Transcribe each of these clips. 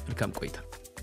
መልካም ቆይታ።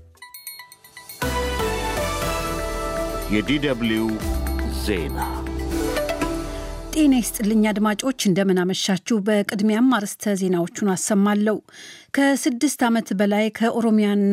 የዲደብልዩ ዜና ጤና ይስጥልኝ አድማጮች፣ እንደምናመሻችሁ። በቅድሚያም አርዕስተ ዜናዎቹን አሰማለሁ። ከስድስት ዓመት በላይ ከኦሮሚያና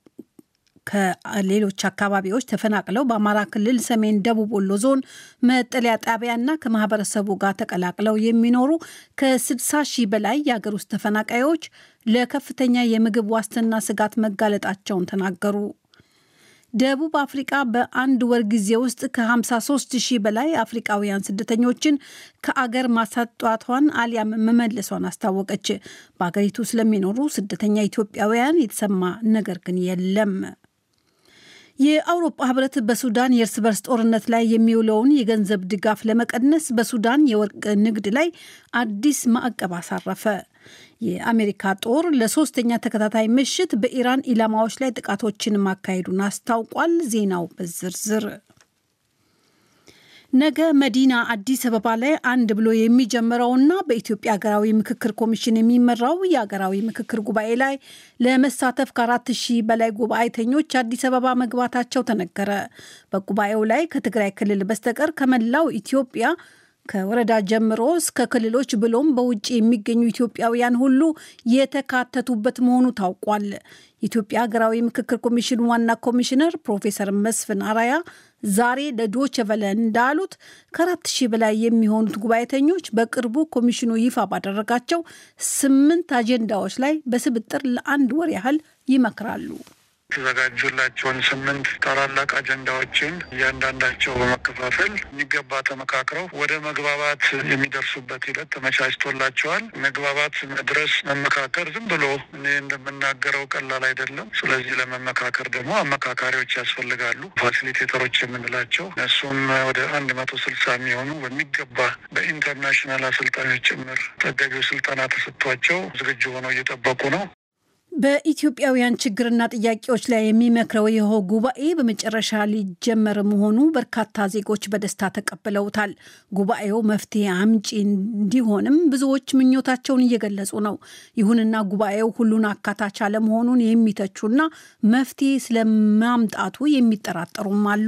ከሌሎች አካባቢዎች ተፈናቅለው በአማራ ክልል ሰሜን ደቡብ ወሎ ዞን መጠለያ ጣቢያና ከማህበረሰቡ ጋር ተቀላቅለው የሚኖሩ ከ60 ሺህ በላይ የአገር ውስጥ ተፈናቃዮች ለከፍተኛ የምግብ ዋስትና ስጋት መጋለጣቸውን ተናገሩ። ደቡብ አፍሪቃ በአንድ ወር ጊዜ ውስጥ ከ53 ሺህ በላይ አፍሪቃውያን ስደተኞችን ከአገር ማሳጧቷን አሊያም መመለሷን አስታወቀች። በአገሪቱ ስለሚኖሩ ስደተኛ ኢትዮጵያውያን የተሰማ ነገር ግን የለም። የአውሮፓ ህብረት በሱዳን የእርስ በርስ ጦርነት ላይ የሚውለውን የገንዘብ ድጋፍ ለመቀነስ በሱዳን የወርቅ ንግድ ላይ አዲስ ማዕቀብ አሳረፈ። የአሜሪካ ጦር ለሶስተኛ ተከታታይ ምሽት በኢራን ኢላማዎች ላይ ጥቃቶችን ማካሄዱን አስታውቋል። ዜናው በዝርዝር ነገ መዲና አዲስ አበባ ላይ አንድ ብሎ የሚጀምረውና በኢትዮጵያ ሀገራዊ ምክክር ኮሚሽን የሚመራው የሀገራዊ ምክክር ጉባኤ ላይ ለመሳተፍ ከአራት ሺህ በላይ ጉባኤተኞች አዲስ አበባ መግባታቸው ተነገረ። በጉባኤው ላይ ከትግራይ ክልል በስተቀር ከመላው ኢትዮጵያ ከወረዳ ጀምሮ እስከ ክልሎች ብሎም በውጭ የሚገኙ ኢትዮጵያውያን ሁሉ የተካተቱበት መሆኑ ታውቋል። የኢትዮጵያ ሀገራዊ ምክክር ኮሚሽን ዋና ኮሚሽነር ፕሮፌሰር መስፍን አራያ ዛሬ ለዶቼ ቬለ እንዳሉት ከአራት ሺህ በላይ የሚሆኑት ጉባኤተኞች በቅርቡ ኮሚሽኑ ይፋ ባደረጋቸው ስምንት አጀንዳዎች ላይ በስብጥር ለአንድ ወር ያህል ይመክራሉ። የተዘጋጁላቸውን ስምንት ታላላቅ አጀንዳዎችን እያንዳንዳቸው በመከፋፈል የሚገባ ተመካክረው ወደ መግባባት የሚደርሱበት ሂደት ተመቻችቶላቸዋል። መግባባት መድረስ መመካከር ዝም ብሎ እኔ እንደምናገረው ቀላል አይደለም። ስለዚህ ለመመካከር ደግሞ አመካካሪዎች ያስፈልጋሉ፣ ፋሲሊቴተሮች የምንላቸው እነሱም ወደ አንድ መቶ ስልሳ የሚሆኑ በሚገባ በኢንተርናሽናል አሰልጣኞች ጭምር ተገቢው ስልጠና ተሰጥቷቸው ዝግጁ ሆነው እየጠበቁ ነው። በኢትዮጵያውያን ችግርና ጥያቄዎች ላይ የሚመክረው ይኸው ጉባኤ በመጨረሻ ሊጀመር መሆኑ በርካታ ዜጎች በደስታ ተቀብለውታል። ጉባኤው መፍትሄ አምጪ እንዲሆንም ብዙዎች ምኞታቸውን እየገለጹ ነው። ይሁንና ጉባኤው ሁሉን አካታች አለመሆኑን የሚተቹና መፍትሄ ስለማምጣቱ የሚጠራጠሩም አሉ።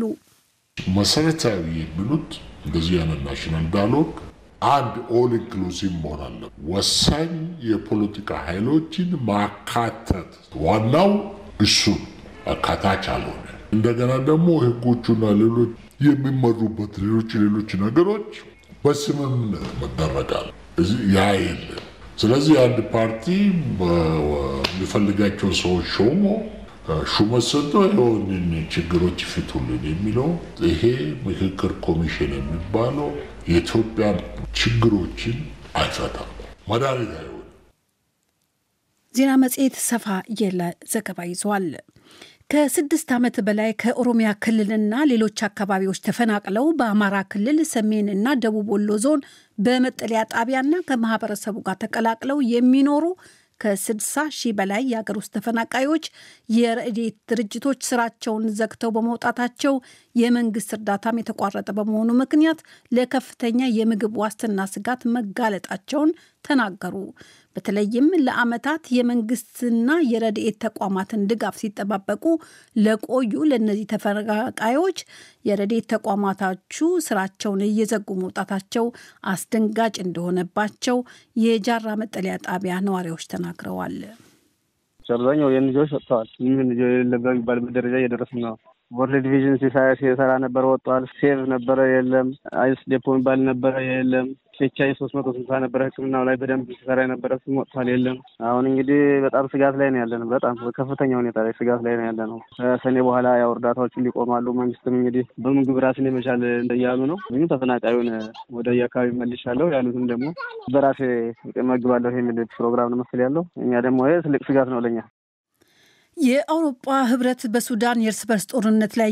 መሰረታዊ የሚሉት እንደዚህ አይነት ናሽናል ዳያሎግ አንድ ኦል ኢንክሉሲቭ መሆን አለ። ወሳኝ የፖለቲካ ኃይሎችን ማካተት ዋናው እሱ አካታች አልሆነ። እንደገና ደግሞ ህጎቹና ሌሎች የሚመሩበት ሌሎች ሌሎች ነገሮች በስምምነት መደረጋል። ያ የለም። ስለዚህ አንድ ፓርቲ የሚፈልጋቸው ሰዎች ሾሞ ሹመት ሰጥቶ ይኸውንን ችግሮች ይፍቱልን የሚለው ይሄ ምክክር ኮሚሽን የሚባለው የኢትዮጵያ ችግሮችን አይፈታም፣ መድኃኒት አይሆንም። ዜና መጽሔት ሰፋ ያለ ዘገባ ይዟል። ከስድስት ዓመት በላይ ከኦሮሚያ ክልልና ሌሎች አካባቢዎች ተፈናቅለው በአማራ ክልል ሰሜን እና ደቡብ ወሎ ዞን በመጠለያ ጣቢያና ከማህበረሰቡ ጋር ተቀላቅለው የሚኖሩ ከ60 ሺህ በላይ የአገር ውስጥ ተፈናቃዮች የረድኤት ድርጅቶች ስራቸውን ዘግተው በመውጣታቸው የመንግስት እርዳታም የተቋረጠ በመሆኑ ምክንያት ለከፍተኛ የምግብ ዋስትና ስጋት መጋለጣቸውን ተናገሩ። በተለይም ለዓመታት የመንግስትና የረድኤት ተቋማትን ድጋፍ ሲጠባበቁ ለቆዩ ለእነዚህ ተፈናቃዮች የረድኤት ተቋማታቹ ስራቸውን እየዘጉ መውጣታቸው አስደንጋጭ እንደሆነባቸው የጃራ መጠለያ ጣቢያ ነዋሪዎች ተናግረዋል። አብዛኛው የልጆች ወጥተዋል። ምን ልጆ የለም በሚባልበት ደረጃ እየደረስን ነው። ወርልድ ዲቪዥን ሲሰራ ነበረ ወጥቷል። ሴቭ ነበረ የለም። አይስ ዴፖ የሚባል ነበረ የለም። ኬቻይ ሶስት መቶ ስልሳ ነበረ ሕክምናው ላይ በደንብ ሲሰራ የነበረ ስም ወጥቷል የለም። አሁን እንግዲህ በጣም ስጋት ላይ ነው ያለ ነው። በጣም በከፍተኛ ሁኔታ ላይ ስጋት ላይ ነው ያለ ነው። ከሰኔ በኋላ ያው እርዳታዎቹ ሊቆማሉ። መንግስትም እንግዲህ በምግብ ራስን የመቻል እያሉ ነው። ግን ተፈናቃዩን ወደ የአካባቢ መልሻለሁ ያሉትም ደግሞ በራሴ መግባለሁ የሚል ፕሮግራም ነው መሰል ያለው። እኛ ደግሞ ይሄ ትልቅ ስጋት ነው ለኛ። የአውሮፓ ህብረት በሱዳን የእርስ በርስ ጦርነት ላይ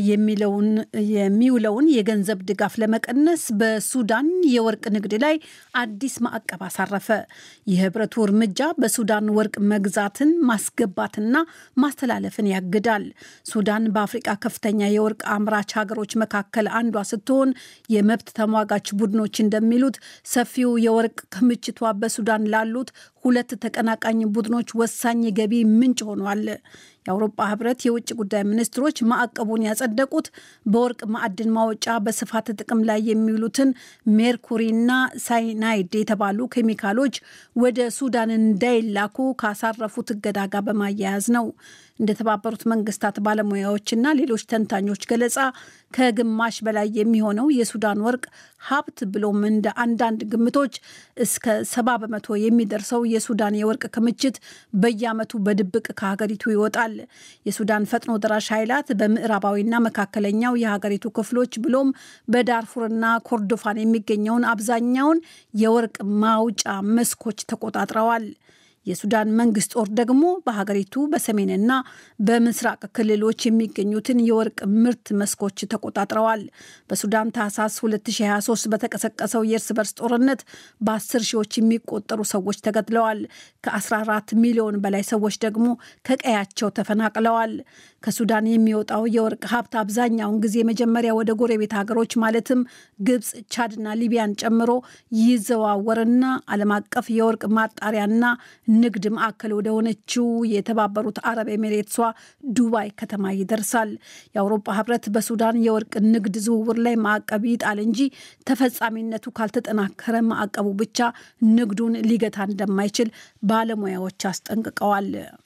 የሚውለውን የገንዘብ ድጋፍ ለመቀነስ በሱዳን የወርቅ ንግድ ላይ አዲስ ማዕቀብ አሳረፈ። የህብረቱ እርምጃ በሱዳን ወርቅ መግዛትን ማስገባትና ማስተላለፍን ያግዳል። ሱዳን በአፍሪቃ ከፍተኛ የወርቅ አምራች ሀገሮች መካከል አንዷ ስትሆን የመብት ተሟጋች ቡድኖች እንደሚሉት ሰፊው የወርቅ ክምችቷ በሱዳን ላሉት ሁለት ተቀናቃኝ ቡድኖች ወሳኝ የገቢ ምንጭ ሆኗል። የአውሮፓ ህብረት የውጭ ጉዳይ ሚኒስትሮች ማዕቀቡን ያጸደቁት በወርቅ ማዕድን ማውጫ በስፋት ጥቅም ላይ የሚውሉትን ሜርኩሪና ሳይናይድ የተባሉ ኬሚካሎች ወደ ሱዳን እንዳይላኩ ካሳረፉት እገዳ ጋር በማያያዝ ነው። እንደተባበሩት መንግስታት ባለሙያዎችና ሌሎች ተንታኞች ገለጻ ከግማሽ በላይ የሚሆነው የሱዳን ወርቅ ሀብት ብሎም እንደ አንዳንድ ግምቶች እስከ ሰባ በመቶ የሚደርሰው የሱዳን የወርቅ ክምችት በየዓመቱ በድብቅ ከሀገሪቱ ይወጣል። የሱዳን ፈጥኖ ደራሽ ኃይላት በምዕራባዊና መካከለኛው የሀገሪቱ ክፍሎች ብሎም በዳርፉርና ኮርዶፋን የሚገኘውን አብዛኛውን የወርቅ ማውጫ መስኮች ተቆጣጥረዋል። የሱዳን መንግስት ጦር ደግሞ በሀገሪቱ በሰሜንና በምስራቅ ክልሎች የሚገኙትን የወርቅ ምርት መስኮች ተቆጣጥረዋል። በሱዳን ታህሳስ 2023 በተቀሰቀሰው የእርስ በርስ ጦርነት በ10 ሺዎች የሚቆጠሩ ሰዎች ተገድለዋል። ከ14 ሚሊዮን በላይ ሰዎች ደግሞ ከቀያቸው ተፈናቅለዋል። ከሱዳን የሚወጣው የወርቅ ሀብት አብዛኛውን ጊዜ መጀመሪያ ወደ ጎረቤት ሀገሮች ማለትም ግብፅ፣ ቻድና ሊቢያን ጨምሮ ይዘዋወርና ዓለም አቀፍ የወርቅ ማጣሪያና ንግድ ማዕከል ወደ ሆነችው የተባበሩት አረብ ኤሚሬትሷ ዱባይ ከተማ ይደርሳል። የአውሮፓ ህብረት በሱዳን የወርቅ ንግድ ዝውውር ላይ ማዕቀብ ይጣል እንጂ ተፈጻሚነቱ ካልተጠናከረ ማዕቀቡ ብቻ ንግዱን ሊገታ እንደማይችል ባለሙያዎች አስጠንቅቀዋል።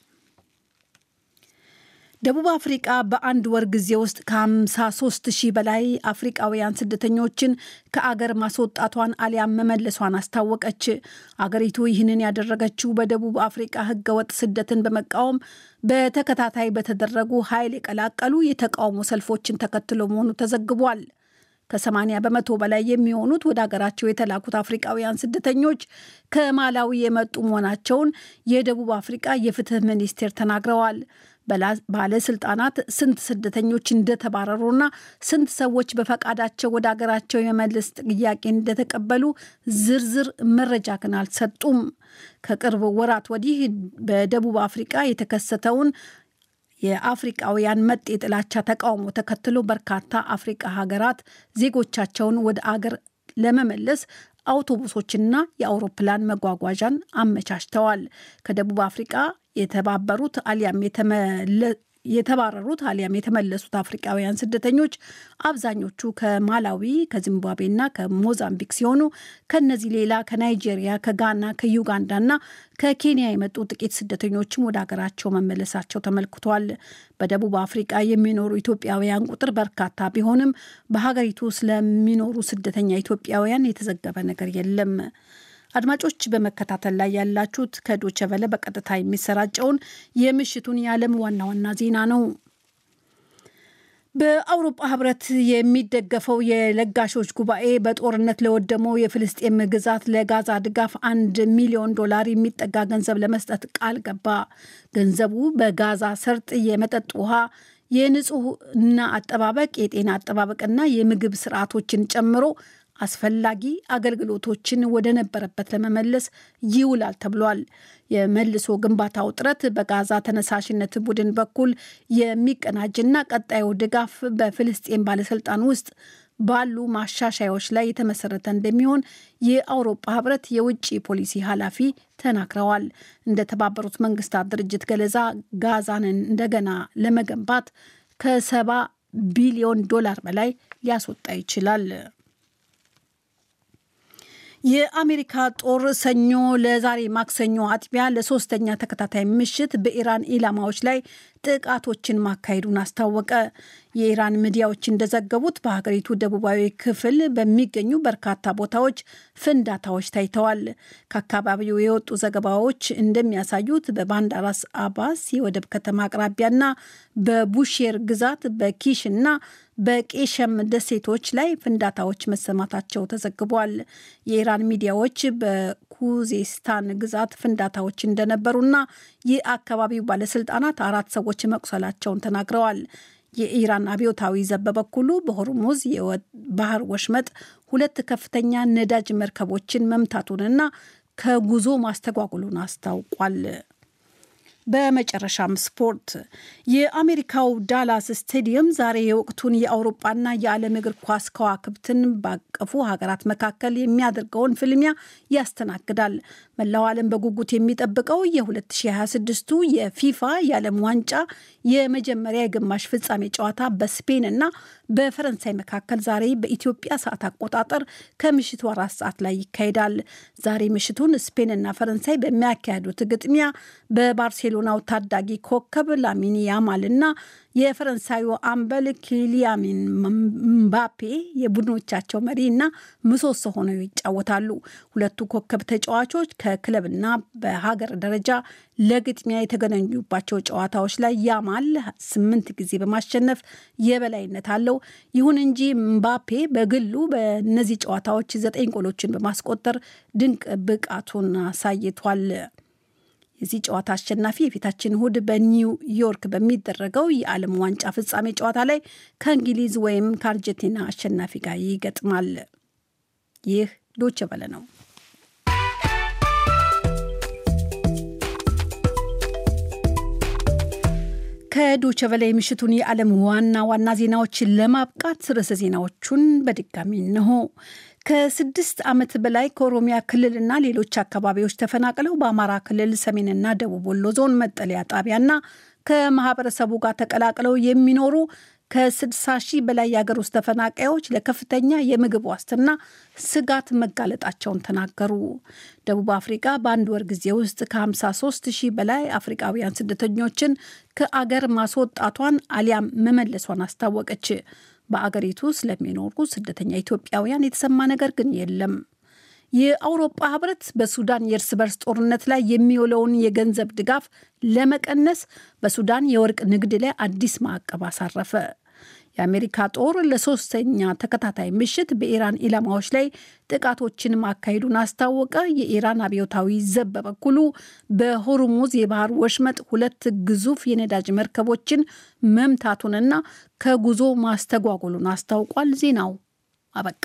ደቡብ አፍሪቃ በአንድ ወር ጊዜ ውስጥ ከ53 ሺህ በላይ አፍሪቃውያን ስደተኞችን ከአገር ማስወጣቷን አሊያም መመለሷን አስታወቀች። አገሪቱ ይህንን ያደረገችው በደቡብ አፍሪቃ ህገወጥ ስደትን በመቃወም በተከታታይ በተደረጉ ኃይል የቀላቀሉ የተቃውሞ ሰልፎችን ተከትሎ መሆኑ ተዘግቧል። ከ80 በመቶ በላይ የሚሆኑት ወደ ሀገራቸው የተላኩት አፍሪቃውያን ስደተኞች ከማላዊ የመጡ መሆናቸውን የደቡብ አፍሪቃ የፍትህ ሚኒስቴር ተናግረዋል። ባለስልጣናት ስንት ስደተኞች እንደተባረሩና ስንት ሰዎች በፈቃዳቸው ወደ ሀገራቸው የመልስ ጥያቄ እንደተቀበሉ ዝርዝር መረጃ ግን አልሰጡም። ከቅርብ ወራት ወዲህ በደቡብ አፍሪቃ የተከሰተውን የአፍሪቃውያን መጤ ጥላቻ ተቃውሞ ተከትሎ በርካታ አፍሪቃ ሀገራት ዜጎቻቸውን ወደ አገር ለመመለስ አውቶቡሶችና የአውሮፕላን መጓጓዣን አመቻችተዋል። ከደቡብ አፍሪቃ የተባበሩት አሊያም የተባረሩት አሊያም የተመለሱት አፍሪቃውያን ስደተኞች አብዛኞቹ ከማላዊ ከዚምባብዌና ከሞዛምቢክ ሲሆኑ ከነዚህ ሌላ ከናይጄሪያ፣ ከጋና፣ ከዩጋንዳና ከኬንያ የመጡ ጥቂት ስደተኞችም ወደ ሀገራቸው መመለሳቸው ተመልክቷል። በደቡብ አፍሪቃ የሚኖሩ ኢትዮጵያውያን ቁጥር በርካታ ቢሆንም በሀገሪቱ ስለሚኖሩ ስደተኛ ኢትዮጵያውያን የተዘገበ ነገር የለም። አድማጮች በመከታተል ላይ ያላችሁት ከዶቸ ቨለ በቀጥታ የሚሰራጨውን የምሽቱን የዓለም ዋና ዋና ዜና ነው። በአውሮፓ ህብረት የሚደገፈው የለጋሾች ጉባኤ በጦርነት ለወደመው የፍልስጤም ግዛት ለጋዛ ድጋፍ አንድ ሚሊዮን ዶላር የሚጠጋ ገንዘብ ለመስጠት ቃል ገባ። ገንዘቡ በጋዛ ሰርጥ የመጠጥ ውሃ የንጹህና አጠባበቅ የጤና አጠባበቅና የምግብ ስርዓቶችን ጨምሮ አስፈላጊ አገልግሎቶችን ወደ ነበረበት ለመመለስ ይውላል ተብሏል። የመልሶ ግንባታው ጥረት በጋዛ ተነሳሽነት ቡድን በኩል የሚቀናጅና ቀጣዩ ድጋፍ በፍልስጤን ባለስልጣን ውስጥ ባሉ ማሻሻያዎች ላይ የተመሰረተ እንደሚሆን የአውሮፓ ህብረት የውጭ ፖሊሲ ኃላፊ ተናግረዋል። እንደ ተባበሩት መንግስታት ድርጅት ገለጻ ጋዛንን እንደገና ለመገንባት ከሰባ ቢሊዮን ዶላር በላይ ሊያስወጣ ይችላል። የአሜሪካ ጦር ሰኞ ለዛሬ ማክሰኞ አጥቢያ ለሶስተኛ ተከታታይ ምሽት በኢራን ኢላማዎች ላይ ጥቃቶችን ማካሄዱን አስታወቀ። የኢራን ሚዲያዎች እንደዘገቡት በሀገሪቱ ደቡባዊ ክፍል በሚገኙ በርካታ ቦታዎች ፍንዳታዎች ታይተዋል። ከአካባቢው የወጡ ዘገባዎች እንደሚያሳዩት በባንዳራስ አባስ የወደብ ከተማ አቅራቢያና በቡሼር ግዛት በኪሽ እና በቄሸም ደሴቶች ላይ ፍንዳታዎች መሰማታቸው ተዘግቧል። የኢራን ሚዲያዎች በኩዜስታን ግዛት ፍንዳታዎች እንደነበሩና የአካባቢው ባለስልጣናት አራት ሰዎች መቁሰላቸውን ተናግረዋል። የኢራን አብዮታዊ ዘብ በበኩሉ በሆርሙዝ የባህር ወሽመጥ ሁለት ከፍተኛ ነዳጅ መርከቦችን መምታቱንና ከጉዞ ማስተጓጉሉን አስታውቋል። በመጨረሻም ስፖርት። የአሜሪካው ዳላስ ስቴዲየም ዛሬ የወቅቱን የአውሮፓና የዓለም እግር ኳስ ከዋክብትን ባቀፉ ሀገራት መካከል የሚያደርገውን ፍልሚያ ያስተናግዳል። መላው ዓለም በጉጉት የሚጠብቀው የ2026ቱ የፊፋ የዓለም ዋንጫ የመጀመሪያ የግማሽ ፍጻሜ ጨዋታ በስፔን እና በፈረንሳይ መካከል ዛሬ በኢትዮጵያ ሰዓት አቆጣጠር ከምሽቱ አራት ሰዓት ላይ ይካሄዳል። ዛሬ ምሽቱን ስፔንና ፈረንሳይ በሚያካሄዱት ግጥሚያ በባርሴሎናው ታዳጊ ኮከብ ላሚን ያማል እና የፈረንሳዩ አምበል ኪሊያሚን ምባፔ የቡድኖቻቸው መሪ እና ምሰሶ ሆነው ይጫወታሉ። ሁለቱ ኮከብ ተጫዋቾች ከክለብና በሀገር ደረጃ ለግጥሚያ የተገናኙባቸው ጨዋታዎች ላይ ያማል ስምንት ጊዜ በማሸነፍ የበላይነት አለው። ይሁን እንጂ ምባፔ በግሉ በእነዚህ ጨዋታዎች ዘጠኝ ጎሎችን በማስቆጠር ድንቅ ብቃቱን አሳይቷል። የዚህ ጨዋታ አሸናፊ የፊታችን እሁድ በኒውዮርክ በሚደረገው የዓለም ዋንጫ ፍጻሜ ጨዋታ ላይ ከእንግሊዝ ወይም ከአርጀንቲና አሸናፊ ጋር ይገጥማል። ይህ ዶቼ ቬለ ነው። ከዶቼ ቬለ የምሽቱን የዓለም ዋና ዋና ዜናዎችን ለማብቃት ርዕሰ ዜናዎቹን በድጋሚ እንሆ። ከስድስት ዓመት በላይ ከኦሮሚያ ክልልና ሌሎች አካባቢዎች ተፈናቅለው በአማራ ክልል ሰሜንና ደቡብ ወሎ ዞን መጠለያ ጣቢያና ከማህበረሰቡ ጋር ተቀላቅለው የሚኖሩ ከ60 ሺህ በላይ የሀገር ውስጥ ተፈናቃዮች ለከፍተኛ የምግብ ዋስትና ስጋት መጋለጣቸውን ተናገሩ። ደቡብ አፍሪካ በአንድ ወር ጊዜ ውስጥ ከ53 ሺህ በላይ አፍሪካውያን ስደተኞችን ከአገር ማስወጣቷን አሊያም መመለሷን አስታወቀች። በአገሪቱ ስለሚኖሩ ስደተኛ ኢትዮጵያውያን የተሰማ ነገር ግን የለም። የአውሮፓ ህብረት በሱዳን የእርስ በርስ ጦርነት ላይ የሚውለውን የገንዘብ ድጋፍ ለመቀነስ በሱዳን የወርቅ ንግድ ላይ አዲስ ማዕቀብ አሳረፈ። የአሜሪካ ጦር ለሶስተኛ ተከታታይ ምሽት በኢራን ኢላማዎች ላይ ጥቃቶችን ማካሄዱን አስታወቀ። የኢራን አብዮታዊ ዘብ በበኩሉ በሆርሙዝ የባህር ወሽመጥ ሁለት ግዙፍ የነዳጅ መርከቦችን መምታቱንና ከጉዞ ማስተጓጎሉን አስታውቋል። ዜናው አበቃ።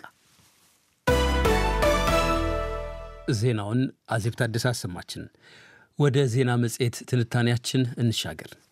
ዜናውን አዜብ ታደሰ አሰማችን። ወደ ዜና መጽሔት ትንታኔያችን እንሻገር።